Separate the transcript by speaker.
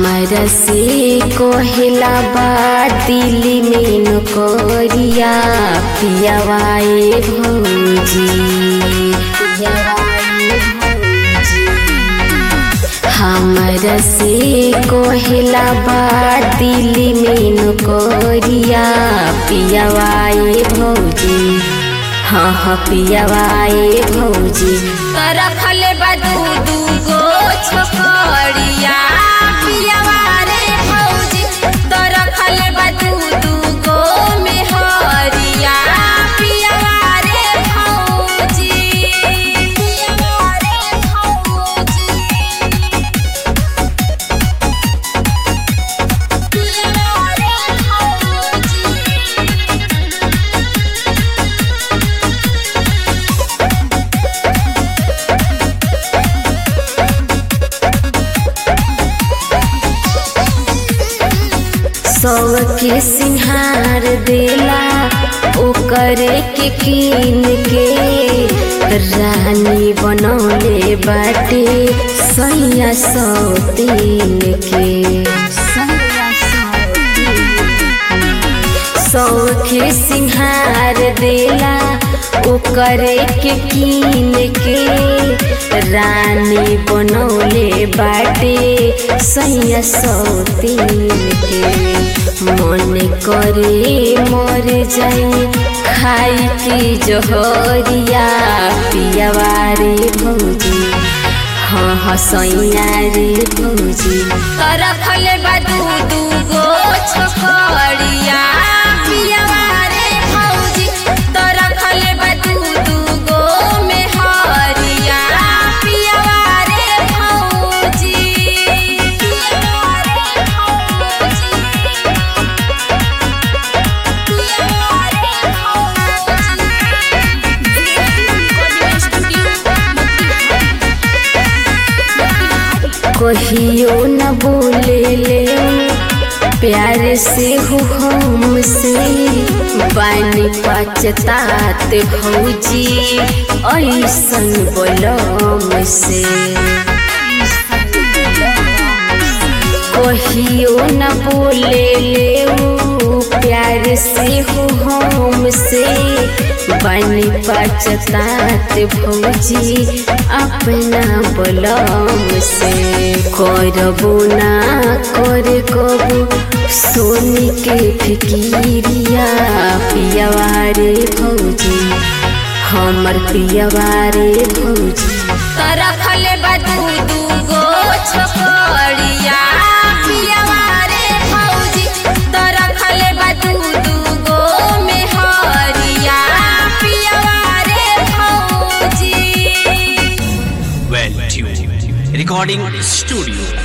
Speaker 1: हमरा से कोहिला बा दिल्ली में नौकरिया पियावाए भौजी पियावाए भौजी हमरा से कोहिला बा दिल्ली में नौकरिया पियावाए भौजी हाँ हाँ पियावाए भौजी
Speaker 2: तो रखले बा दू दू गो छोकरिया पियावा रे भौजी तो रखले बा दू दू गो मेहरिया पियावा रे भौजी पियावा रे भौजी पियावा रे भौजी
Speaker 1: सौ के सिंहार देला ओकरे के कीन के रानी बनौले बाटे सैया सौ तीन के सौ के सिंहार देला ओकरे के कीन के रानी बनौले बाटे सैया सौ तीन के मन करे मर जाई खाई की जहरिया पियावा रे भौजी हाँ हाँ सैया रे भौजी
Speaker 2: तो रखले बा दू दू गो छोकरिया पियावा रे भौजी तो रखले बा दू दू गो मेहरिया पियावा रे भौजी पियावा रे भौजी पियावा रे भौजी
Speaker 1: कहियो न बोले ले प्यार से हो हमसे बानी पचतात भौजी ऐसन बोलम से कहियो न बोले ले प्यार से हो हमसे बनी पचतात भौजी अपना बलम से करबो ना कर कबो सोनी के फिकिरिया पियावा रे भौजी हमर पियावा रे भौजी
Speaker 2: तो रखले बा दू दू गो छोकरिया पियावा रे भौजी तो रखले बा दू दू गो मेहरिया पियावा रे भौजी
Speaker 3: well tuned. Recording studio